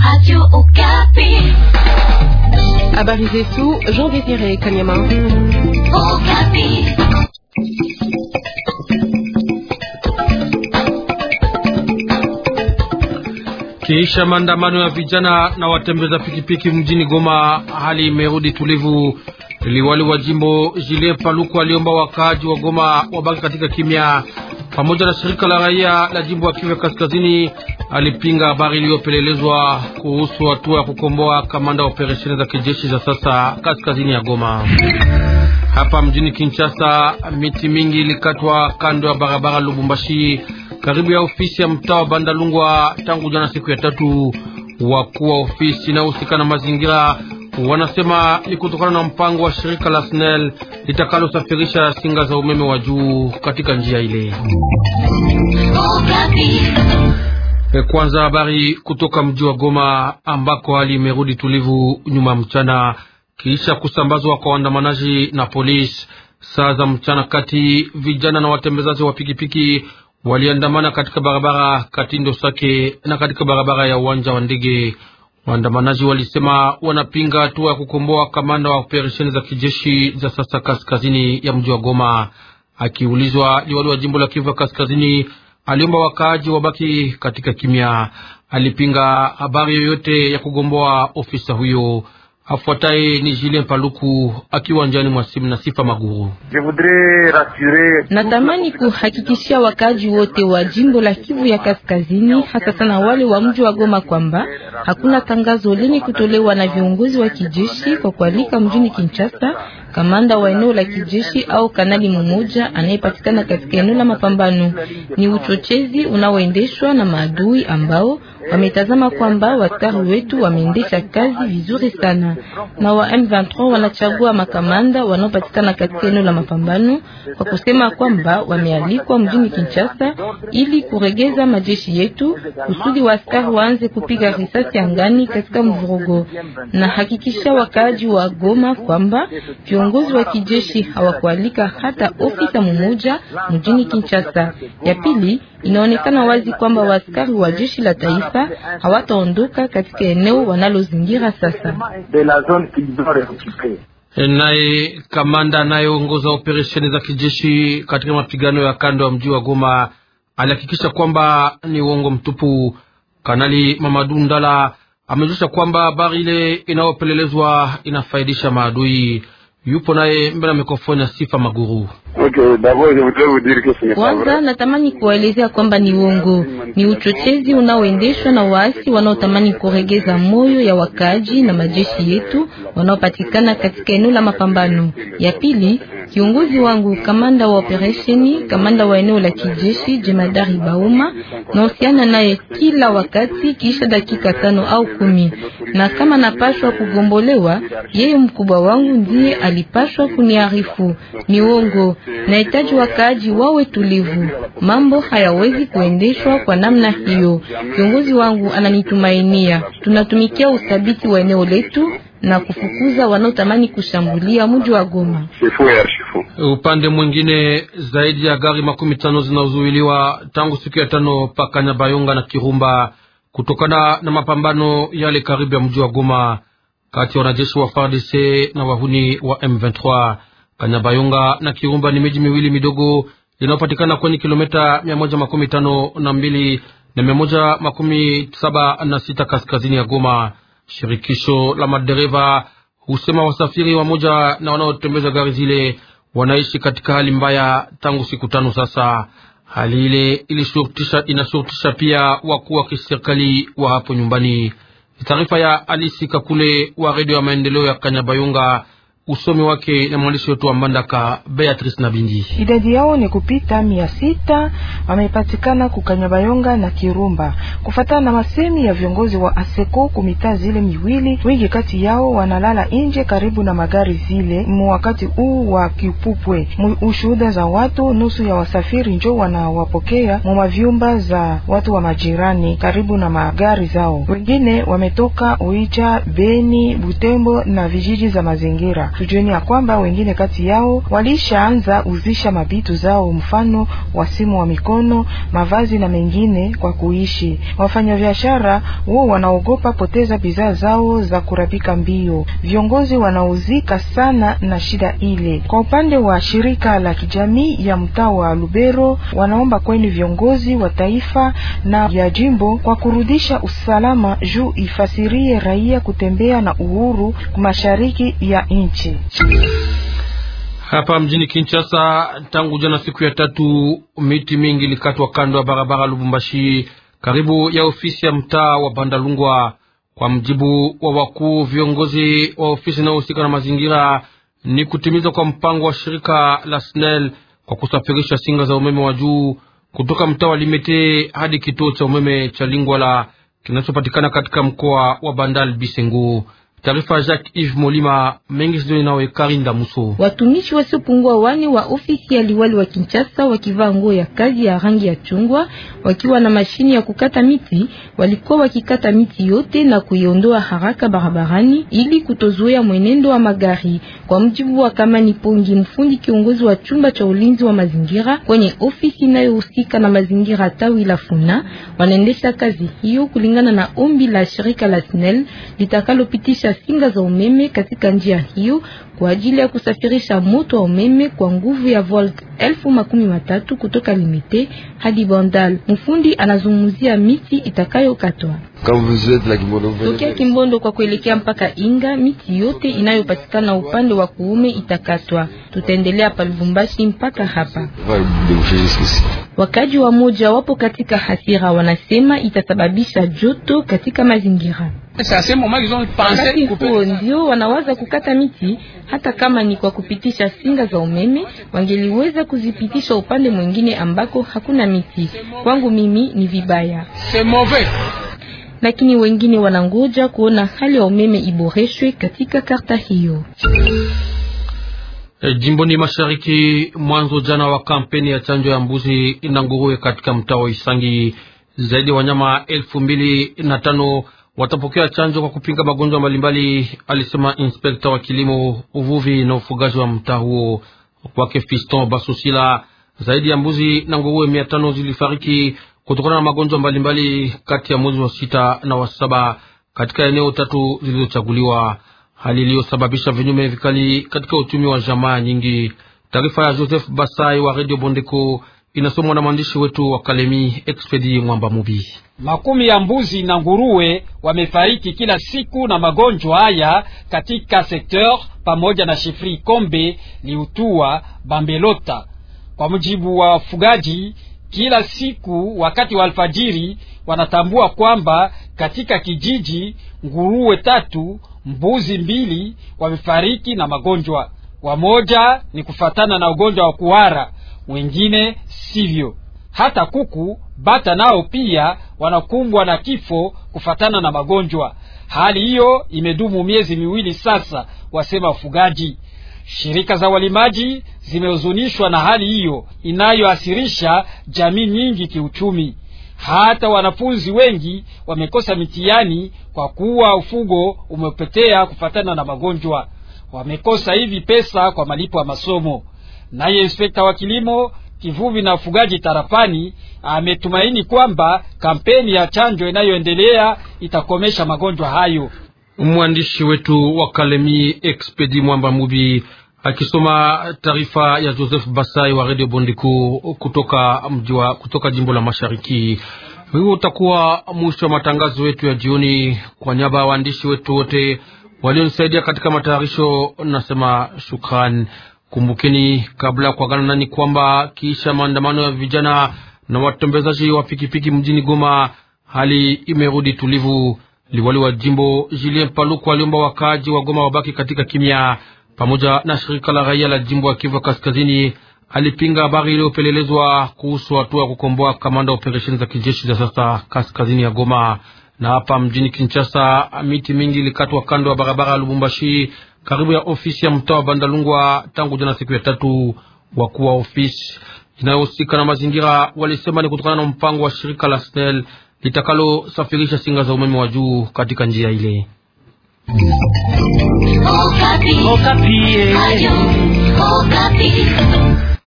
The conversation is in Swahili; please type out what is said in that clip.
Habari zetu Jean Désiré Kanyama. Kiisha maandamano ya vijana na watembeza pikipiki mjini Goma, hali imerudi tulivu. Liwali wa jimbo Julien Paluku aliomba wakaaji wa Goma wabaki katika kimya. Pamoja na shirika la raia la jimbo ya Kivu Kaskazini alipinga habari iliyopelelezwa kuhusu hatua ya kukomboa kamanda wa operesheni za kijeshi za sasa kaskazini ya Goma. Hapa mjini Kinshasa, miti mingi ilikatwa kando ya barabara Lubumbashi karibu ya ofisi ya mtaa wa Bandalungwa tangu jana siku ya tatu. Wakuu wa ofisi inayohusika na mazingira wanasema ni kutokana na mpango wa shirika la SNEL litakalosafirisha singa za umeme wa juu katika njia ile. Kwanza habari kutoka mji wa Goma ambako hali imerudi tulivu nyuma mchana kisha kusambazwa kwa waandamanaji na polisi. Saa za mchana kati, vijana na watembezaji wa pikipiki waliandamana katika barabara Katindo Sake na katika barabara ya uwanja wa ndege. Waandamanaji walisema wanapinga hatua ya kukomboa kamanda wa operesheni za kijeshi za sasa kaskazini ya mji wa Goma. Akiulizwa, liwali wa jimbo la Kivu Kaskazini aliomba wakaaji wabaki katika kimya. Alipinga habari yoyote ya kugomboa ofisa huyo. Afuataye ni Julien Paluku akiwa njani mwa simu na Sifa Maguru. Natamani kuhakikishia wakaji wote wa jimbo la Kivu ya Kaskazini, hasa sana wale wa mji wa Goma, kwamba hakuna tangazo lenye kutolewa na viongozi wa kijeshi kwa kualika mjini Kinshasa kamanda wa eneo la kijeshi au kanali mmoja anayepatikana katika eneo la mapambano. Ni uchochezi unaoendeshwa na maadui ambao wametazama kwamba waskari wetu wameendesha kazi vizuri sana, na wa M23 wanachagua makamanda wanaopatikana katika eneo la mapambano kwa kusema kwamba wamealikwa mjini Kinshasa ili kuregeza majeshi yetu kusudi waaskari waanze kupiga risasi angani katika mvurugo. Na hakikisha wakaaji wa Goma kwamba viongozi wa kijeshi hawakualika hata ofisa mmoja mjini Kinshasa. Ya pili, inaonekana wazi kwamba waaskari wa jeshi la taifa hawataondoka katika eneo wanalozingira sasa. Naye kamanda anayeongoza operesheni za kijeshi katika mapigano ya kando ya mji wa Goma alihakikisha kwamba ni uongo mtupu. Kanali Mamadu Ndala amejulisha kwamba habari ile inayopelelezwa inafaidisha maadui. Yupo naye mbele ya mikrofoni ya Sifa Maguru. Kwanza natamani kuwaelezea kwamba ni uongo, ni uchochezi unaoendeshwa na waasi wanaotamani kuregeza moyo ya wakaaji na majeshi yetu wanaopatikana katika eneo la mapambano. Ya pili, kiongozi wangu kamanda wa operesheni, kamanda wa eneo la kijeshi jemadari Bauma, nahusiana naye kila wakati kisha dakika tano au kumi, na kama napashwa kugombolewa, yeye mkubwa wangu ndiye alipashwa kuniarifu. Ni uongo. Nahitaji wakaaji wawe tulivu. Mambo hayawezi kuendeshwa kwa namna hiyo. Kiongozi wangu ananitumainia. Tunatumikia uthabiti wa eneo letu na kufukuza wanaotamani kushambulia mji wa Goma. Upande mwingine, zaidi ya gari makumi tano zinazuiliwa tangu siku ya tano paka Nyabayonga na Kirumba kutokana na mapambano yale karibu ya mji wa Goma kati ya wanajeshi wa FARDC na wahuni wa M23. Kanyabayonga na Kirumba ni miji miwili midogo inayopatikana kwenye kilomita mia moja makumi tano na mbili na mia moja makumi saba na sita kaskazini ya Goma. Shirikisho la madereva husema wasafiri wamoja na wanaotembeza gari zile wanaishi katika hali mbaya tangu siku tano sasa. Hali ile ilishurutisha, inashurutisha pia wakuu wa kiserikali wa hapo nyumbani. Taarifa ya Alisi Kakule wa redio ya maendeleo ya Kanyabayonga. Usomi wake na mwandishi wetu wa Mbandaka Beatrice Nabindi. Idadi yao ni kupita mia sita wamepatikana kukanyabayonga na Kirumba, kufatana na masemi ya viongozi wa Aseko kumita zile miwili. Wengi kati yao wanalala nje karibu na magari zile mu wakati huu wa kipupwe. Ushuhuda za watu, nusu ya wasafiri njo wanawapokea mu mavyumba za watu wa majirani karibu na magari zao. Wengine wametoka Uicha, Beni, Butembo na vijiji za mazingira Tujueni ya kwamba wengine kati yao walishaanza uzisha mabitu zao, mfano wa simu wa mikono, mavazi na mengine kwa kuishi. Wafanyabiashara wao wanaogopa poteza bidhaa zao za kurabika mbio. Viongozi wanauzika sana na shida ile. Kwa upande wa shirika la kijamii ya mtaa wa Lubero, wanaomba kweni viongozi wa taifa na ya jimbo kwa kurudisha usalama juu ifasirie raia kutembea na uhuru mashariki ya nchi. Hapa mjini Kinshasa, tangu jana siku ya tatu, miti mingi ilikatwa kando ya barabara Lubumbashi, karibu ya ofisi ya mtaa wa Bandalungwa. Kwa mjibu wa wakuu viongozi wa ofisi inayohusika na mazingira, ni kutimiza kwa mpango wa shirika la SNEL kwa kusafirisha singa za umeme wa juu kutoka mtaa wa Limete hadi kituo cha umeme cha Lingwala kinachopatikana katika mkoa wa Bandal Bisengu. Taarifa ya Jacques Yves Molima mengi sidoni nawe Karinda Muso. Watumishi wasiopungua wane wa ofisi ya liwali wa Kinshasa wakivaa nguo ya kazi ya rangi ya chungwa wakiwa na mashini ya kukata miti walikuwa wakikata miti yote na kuiondoa haraka barabarani ili kutozuia mwenendo wa magari. Kwa mjibu wa Kamani Pongi, mfundi kiongozi wa chumba cha ulinzi wa mazingira kwenye ofisi inayohusika na mazingira tawi la Funa, wanaendesha kazi hiyo kulingana na ombi la shirika la SNEL litakalopitisha singa za umeme katika njia hiyo kwa ajili ya kusafirisha moto wa umeme kwa nguvu ya volt elfu makumi matatu kutoka Limite hadi Bandal. Mfundi anazungumzia miti itakayokatwa tokea Kimbondo kwa kuelekea mpaka Inga. Miti yote inayopatikana upande wa kuume itakatwa. Tutaendelea pa Lubumbashi mpaka hapa. Wakaji wa moja wapo katika hasira, wanasema itasababisha joto katika mazingira. Wakati huo ndio wanawaza kukata miti, hata kama ni kwa kupitisha singa za umeme, wangeliweza kuzipitisha upande mwingine ambako hakuna miti. Kwangu mimi ni vibaya, lakini wengine wanangoja kuona hali ya umeme iboreshwe katika karta hiyo. E, jimboni mashariki, mwanzo jana wa kampeni ya chanjo ya mbuzi na nguruwe katika mtaa wa Isangi, zaidi ya wanyama elfu mbili na tano watapokea chanjo kwa kupinga magonjwa mbalimbali, alisema inspekta wa kilimo, uvuvi na ufugaji wa mtaa huo. Kwake Fiston Basosila, zaidi ya mbuzi na nguruwe mia tano zilifariki kutokana na magonjwa mbalimbali kati ya mwezi wa sita na wa saba katika eneo tatu zilizochaguliwa, hali iliyosababisha vinyume vikali katika uchumi wa jamaa nyingi. Taarifa ya Joseph Basai wa Radio Bondeko inasomwa na mwandishi wetu wa Kalemi Expedi Mwamba Mubi. Makumi ya mbuzi na nguruwe wamefariki kila siku na magonjwa haya katika sekteur pamoja na Shefri Kombe, Liutua, Bambelota. Kwa mujibu wa wafugaji, kila siku wakati wa alfajiri wanatambua kwamba katika kijiji nguruwe tatu, mbuzi mbili wamefariki na magonjwa. Wamoja ni kufatana na ugonjwa wa kuhara, wengine sivyo. Hata kuku bata nao pia wanakumbwa na kifo kufatana na magonjwa. Hali hiyo imedumu miezi miwili sasa, wasema wafugaji. Shirika za walimaji zimehuzunishwa na hali hiyo inayoasirisha jamii nyingi kiuchumi. Hata wanafunzi wengi wamekosa mitihani kwa kuwa ufugo umepotea kufatana na magonjwa. Wamekosa hivi pesa kwa malipo ya masomo. Naye inspekta wa kilimo kivuvi na ufugaji tarafani ametumaini kwamba kampeni ya chanjo inayoendelea itakomesha magonjwa hayo. Mwandishi wetu wa Kalemi Expedi Mwamba Mubi akisoma taarifa ya Joseph Basai wa Radio Bondiku kutoka mjiwa, kutoka jimbo la Mashariki. Huo utakuwa mwisho wa matangazo yetu ya jioni. Kwa niaba ya waandishi wetu wote walionisaidia katika matayarisho, nasema shukran. Kumbukeni kabla ya kuagana nani kwamba kisha maandamano ya vijana na watembezaji wa pikipiki mjini Goma, hali imerudi tulivu. Liwali wa jimbo Julien Paluku aliomba wakaaji wa Goma wabaki katika kimya. Pamoja na shirika la raia la jimbo ya Kivu Kaskazini alipinga habari iliyopelelezwa kuhusu hatua ya kukomboa kamanda wa operesheni za kijeshi za sasa kaskazini ya Goma. Na hapa mjini Kinshasa, miti mingi ilikatwa kando ya barabara ya Lubumbashi karibu ya ofisi ya mtaa wa Bandalungwa tangu jana siku ya tatu. Wakuu wa ofisi inayohusika na mazingira walisema ni kutokana na mpango wa shirika la SNEL litakalosafirisha singa za umeme wa juu katika njia ile. Okapi. Okapi.